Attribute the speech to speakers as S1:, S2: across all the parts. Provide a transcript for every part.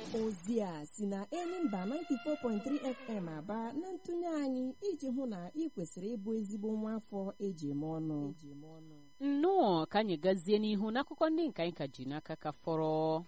S1: ozi a si na Enyimba 94.3 FM aba na ntụnye anyị iji hụ na ị kwesịrị ịbụ ezigbo nwa afọ eji eme ọnụ
S2: nnọọ ka anyị gazie n'ihu n'akụkọ ndị nke anyị ka ji n'aka ka fọrọ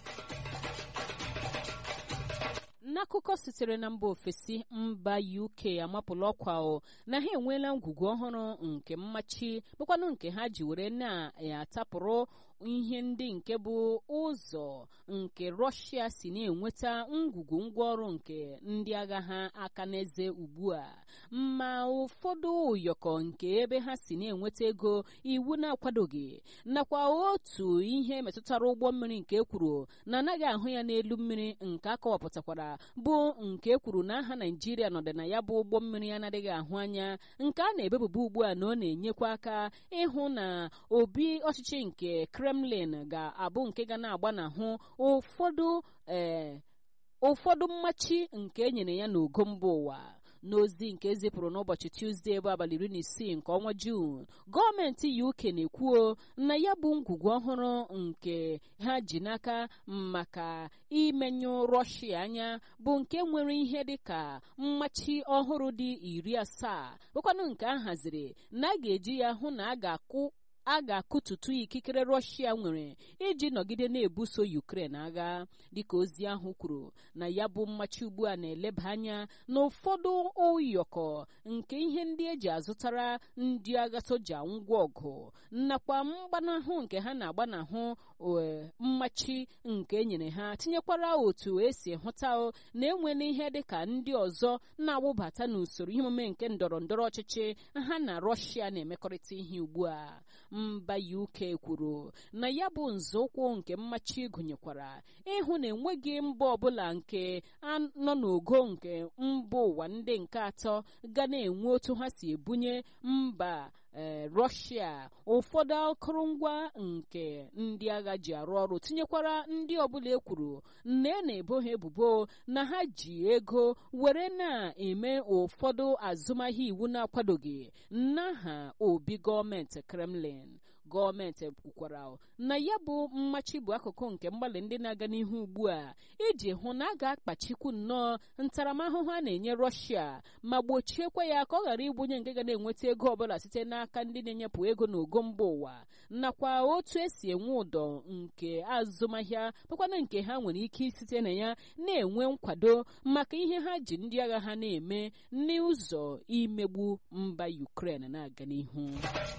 S2: n'akụkọ sitere na mba ofesi mba uk amapụla ọkwa o na ha enweela ngwugwu ọhụrụ nke mmachi bụkwanụ nke ha ji were na-atapụrụ ihe ndị nke bụ ụzọ nke rọshia si na-enweta ngwugwu ngwaọrụ nke ndị agha ha aka n'eze ugbu a ma ụfọdụ ụyọkọ nke ebe ha si na-enweta ego iwu na-akwadoghị nakwa otu ihe metụtara ụgbọ mmiri nke ekwuru na anaghị ahụ ya n'elu mmiri nke akọwapụtakwara bụ nke ekwuru na aha naijiria nọdị na ya bụ ụgbọ mmiri anaghị ahụ anya nke a na-ebebuba ugbu a na ọ na-enyekwa aka ịhụ na obi ọchịchị nke kremlin ga-abụ nke ga na-agbanahụ ụfọdụ ee ụfọdụ mmachi nke e nyere ya n'ogo mba ụwa n'ozi nke ezipụrụ n'ụbọchị tuzdee bụ abalị iri na isii nke ọnwa juun gọọmenti uk na-ekwuo na ya bụ ngwugwu ọhụrụ nke ha ji n'aka maka imenyu rọshia anya bụ nke nwere ihe dịka mmachi ọhụrụ dị iri asaa bụkwanụ nke a haziri na a ga-eji ya hụ na a ga-akwụ a ga-akụtutu ikikere rọshia nwere iji nọgide na-ebuso ukraine agha dịka ozi ahụ kwuru na ya bụ mmachi ugbu a na-eleba anya na ụfọdụ ụyọkọ nke ihe ndị eji azụtara ndị agha soja ngwa ọgụ nakwa mgbanahụ nke ha na-agbanahụ mmachi nke enyere ha tinyekwara otu esi hụta na enwela ihe dịka ndị ọzọ na-awụbata n'usoro ihe omume nke ndọrọ ndọrọ ọchịchị ha na rọshia na-emekọrịta ihe ugbu a mba uk kwuru na ya bụ nzọụkwụ nke mmachi gụnyekwara ịhụ na enweghị mba ọbụla nke nọ n'ogo nke mba ụwa ndị nke atọ ga na-enwe otu ha si ebunye mba ee rọshia ụfọdụ akụrụngwa nke ndị agha ji arụ ọrụ tinyekwara ndị ọbụla ekwuru na e na-ebo ha ebubo na ha ji ego were na-eme ụfọdụ azụmahịa iwu na-akwadoghị n'aha obi gọọmenti kremlin gọọmenti kwukwara na ya bụ mmachi bụ akụkụ nke mgbalị ndị na-aga n'ihu ugbu a iji hụ na a ga-akpachikwu nnọọ ntaramahụhụ a na-enye rọshia ma gbochiekwa ya ka ọ ghara ịbụnye nke ga na-enweta ego ọbụla site n'aka ndị na-enyepụ ego n'ogo mba ụwa nakwa otu esi enwe ụdọ nke azụmahịa bụkwana nke ha nwere ike site na ya na-enwe nkwado maka ihe ha ji ndị agha ha na-eme n'ụzọ imegbu mba Ukraine na-aga n'ihu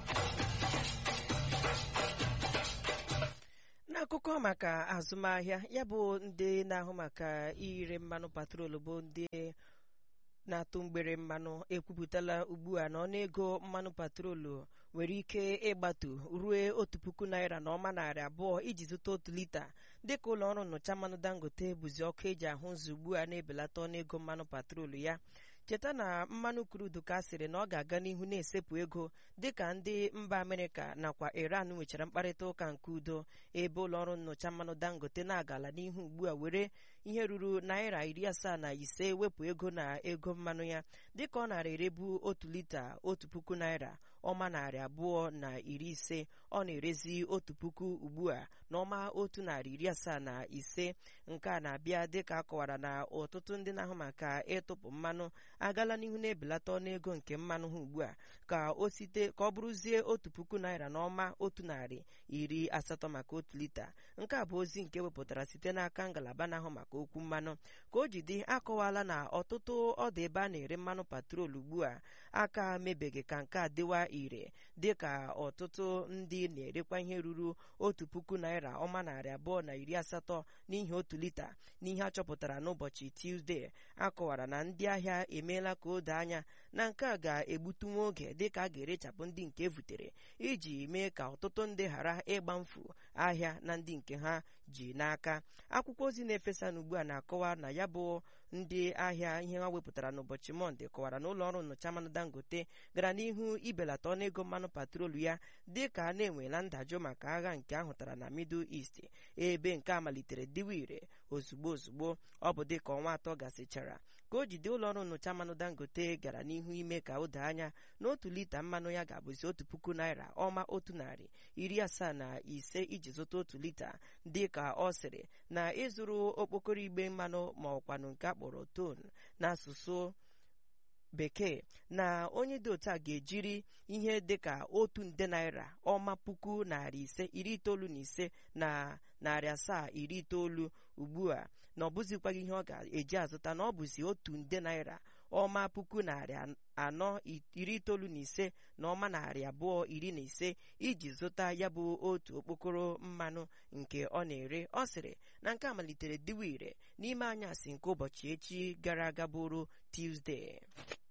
S3: n'akụkọ maka azụmahịa ya bụ ndị na-ahụ maka ire mmanụ patrol bụ ndị na-atụ mgbere mmanụ ekwupụtala ugbu a na ọnụego mmanụ patrolu nwere ike ịgbatu ruo otu puku naira na ọma narị abụọ iji zụta otu lita dịka ụlọ ọrụ nnụcha mmanụ dangote bụzi ọkụ eji ahụ ụzọ ugbu a na-ebelata ọnụego mmanụ patrolu ya cheta na mmanụ krudu ka sịrị na ọ ga-aga n'ihu na-esepụ ego dịka ndị mba amerịka nakwa iran nwechara mkparịta ụka nke udo ebe ụlọọrụ nnyocha mmanụ dangote na-agala n'ihu ugbu a were ihe ruru naira iri asaa na ise wepụ ego na ego mmanụ ya dịka ọ nara erebu otu lita otu puku naira ọma narị abụọ na iri ise ọ na-erezi otu puku ugbu a na ọma otu narị iri asaa na ise nke a na-abịa dịka akọwara na ọtụtụ ndị na-ahụ maka ịtụpụ mmanụ agala n'ihu na-ebelata ọnụego nke mmanụ ha ugbu a ka o site ka ọ bụrụzie otu puku naira na ọma otu narị iri asatọ maka otu lita nke a bụ ozi nke wepụtara site n'aka ngalaba na-ahụ maka okwu mmanụ ka o ji dị akọwala na ọtụtụ ọdụ ebe a na-ere mmanụ patrol ugbu a aka mebeghị ka nke a dịwa ire dịka ọtụtụ ndị na-erekwa ihe ruru otu puku naira ọma narị abụọ na iri asatọ n'ihi otu lita n'ihe a chọpụtara n'ụbọchị Tuzdee akọwara na ndị ahịa emeela ka o doo anya na nke a ga-egbutu nwa oge dịka a ga-erechapụ ndị nke evutere iji mee ka ọtụtụ ndị ghara ịgba mfu ahịa na ndị nke ha ji n'aka akwụkwọ ozi na-efesa n'ugbu a na-akọwa na ya bụ ndị ahịa ihe ha wepụtara n'ụbọchị mọnde kọwara na ụlọ ọrụ nnọcha mmanụ dangote gara n'ihu ibelata ọnụego mmanụ patrolu ya dị ka a na-enwela ndajụ maka agha nke ahụtara na middle east ebe nke a malitere dịwa ire ozugbo ozugbo ọ bụ dịka ọnwa atọ gasịchara ka o jide ụlọọrụ nnyocha mmanụ dangote gara n'ihu ime ka o doo anya na otu lita mmanụ ya ga-abụzi otu puku naira ọma otu narị iri asaa na ise iji zụta otu lita dị ka ọ sịrị na ịzụrụ okpokoro igbe mmanụ ma ọkwanụ nke akpọrọ ton n'asụsụ bekee na onye dị otu a ga-ejiri ihe dịka otu nde naira ọma puku narị ise iri itoolu na ise na narị asaa iri itoolu ugbu a na ọ bụzikwaghị ihe ọ ga-eji azụta na ọ bụzi otu nde naira ọma puku narị anọ iri itoolu na ise na ọma narị abụọ iri na ise iji zụta ya bụ otu okpokoro mmanụ nke ọ na-ere ọ sịrị na nke a malitere diwa ire n'ime anyasị nke ụbọchị echi gara aga bụrụ Tuesday